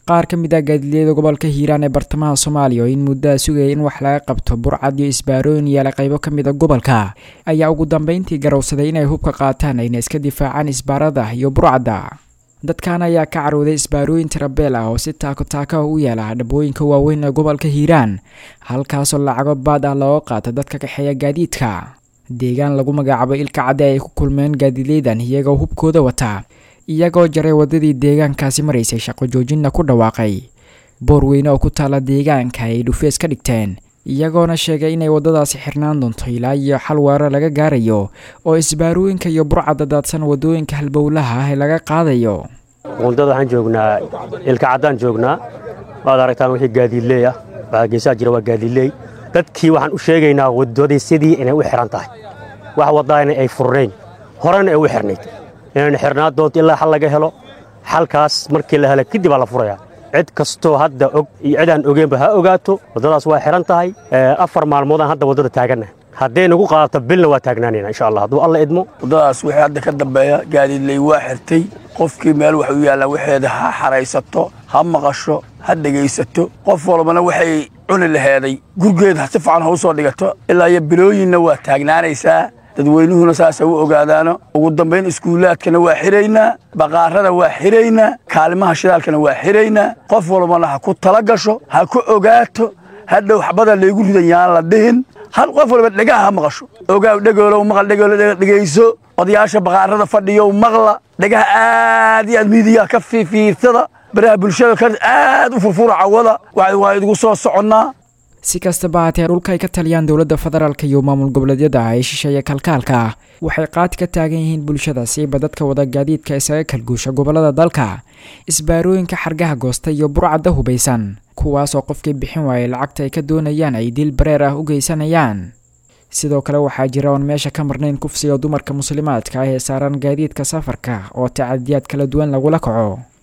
qaar ka mid ah gaadiidyada gobolka hiiraan ee bartamaha soomaaliya oo in muddaha sugaya in wax laga qabto burcad iyo isbaarooyin yaala qaybo ka mid a gobolka ayaa ugu dambeyntii garowsaday inay hubka qaataan ayna iska difaacaan isbaarada iyo burcadda dadkan ayaa ka carooday isbaarooyin tirabeel ah oo si taako taaka u yaala dhabooyinka waaweyn ee gobolka hiiraan halkaasoo lacago baad ah looga qaato dadka kaxeeya gaadiidka deegaan lagu magacaabo ilka cadde ay ku kulmeen gaadiidleydan iyagoo hubkooda wataa iyagoo jaray waddadii deegaankaasi maraysay shaqo joojinna ku dhawaaqay boor weyne oo ku taala deegaanka ay dhufees ka dhigteen iyagoona sheegay inay waddadaasi xirnaan doonto ilaa iyo xal weerar laga gaarayo oo isbaarooyinka iyo burcadda daadsan waddooyinka halbowlaha ah ee laga qaadayo wundada waxaan joognaa ilka caddaan joognaa waad aragtaan wixii gaadiidleey ah waxaa geesaha jira waa gaadiidleey dadkii waxaan u sheegaynaa waddadii sidii inay u xihan tahay wax waddaana ay furnayn horena ay u xirnayd inaynu xirnaa doonto ilaa xal laga helo xalkaas markii la hela kadib aa la furayaa cid kastoo hadda og iyo cid aan ogeenba ha ogaato waddadaas waa xihan tahay afar maalmoodaan hadda waddada taaganna hadday nagu qaadato bilna waa taagnaanayna insha allah hadduu alla idmo waddadaas wixii hadda ka dambeeya gaadiidley waa xirtay qofkii meel wax u yaallaa waxeeda ha xaraysato ha maqasho ha dhegaysato qof walbana waxay cuni laheeday gurgeeda si fiican ha u soo dhigato ilaa iyo bilooyinna waa taagnaanaysaa dadweynuhuna saasa u ogaadaano ugu dambayn iskuulaadkana waa xiraynaa baqaarada waa xiraynaa kaalimaha shidaalkana waa xiraynaa qof walbana ha ku tala gasho ha ku ogaato hadhow xabada laygu ridan yaan la dhihin hal qof walba dhegaha ha maqasho ogaaw dhegoolow maqal dhegoolo dhegayso odayaasha baqaarada fadhiyow maqla dhegaha aad iyo aad miidiyaha ka fiifiirsada baraha bulshada ka aad u furfura cawada waa idigu soo soconnaa si kastaba haatee dhulka ay ka taliyaan dowladda federaalk iyo maamul goboleedyada ee shisheeya kalkaalka ah waxay qaati ka taagan yihiin bulshada siiba dadka wada gaadiidka isaga kalguusha gobolada dalka isbaarooyinka xargaha goosta iyo burcadda hubaysan kuwaasoo qofkii bixin waayay lacagta ay ka doonayaan ay dil bareer ah u geysanayaan sidoo kale waxaa jira oon meesha ka marnayn kufsiga dumarka muslimaadka ah ee saaran gaadiidka safarka oo tacadiyaad kala duwan lagula kaco